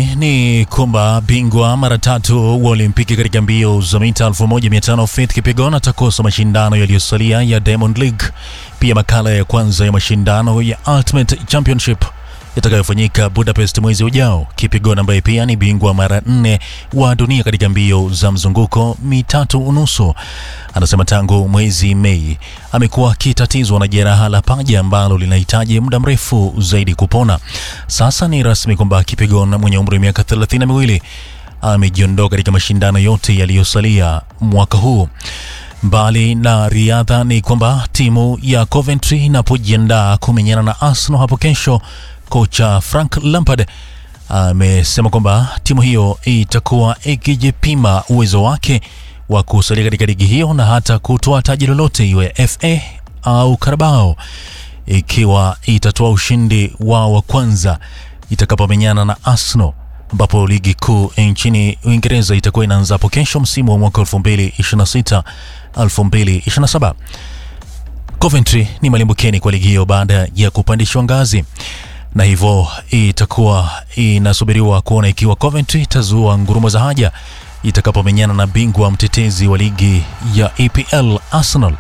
ni kwamba bingwa mara tatu wa Olimpiki katika mbio za mita 1500 Faith Kipyegon atakosa mashindano yaliyosalia ya Diamond League, pia makala ya kwanza ya mashindano ya Ultimate Championship yatakayofanyika Budapest mwezi ujao. Kipyegon ambaye pia ni bingwa mara nne wa dunia katika mbio za mzunguko mitatu unusu, anasema tangu mwezi Mei amekuwa akitatizwa na jeraha la paja ambalo linahitaji muda mrefu zaidi kupona. Sasa ni rasmi kwamba Kipyegon mwenye umri wa miaka thelathini na miwili amejiondoa katika mashindano yote yaliyosalia mwaka huu. Mbali na riadha, ni kwamba timu ya Coventry inapojiandaa kumenyana na Arsenal hapo kesho, kocha Frank Lampard amesema kwamba timu hiyo itakuwa ikijipima uwezo wake wa kusalia katika ligi hiyo na hata kutoa taji lolote iwe FA au Carabao ikiwa itatoa ushindi wao wa kwanza itakapomenyana na Arsenal ambapo ligi kuu nchini Uingereza itakuwa inaanza hapo kesho msimu wa mwaka 2026 2027. Coventry ni malimbukeni kwa ligi hiyo baada ya kupandishwa ngazi na hivyo itakuwa inasubiriwa kuona ikiwa Coventry itazua ngurumo za haja itakapomenyana na bingwa mtetezi wa ligi ya EPL Arsenal,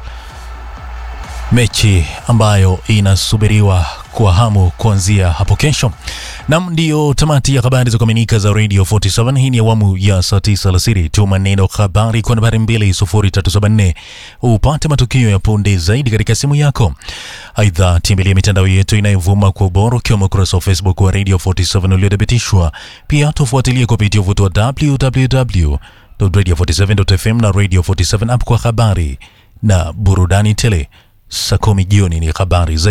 mechi ambayo inasubiriwa kwa hamu kuanzia hapo kesho. Nam, ndiyo tamati ya habari za kuaminika za Radio 47. Hii ni awamu ya saa 9 alasiri. Tuma neno habari kwa nambari 20374 upate matukio ya punde zaidi katika simu yako. Aidha, tembelea mitandao yetu inayovuma kwa ubora ukiwemo ukurasa wa Facebook wa Radio 47 uliothibitishwa. Pia tufuatilie kupitia uvuto wa www.radio47.fm na Radio 47 app kwa habari na burudani tele. Saa kumi jioni ni habari zaidi.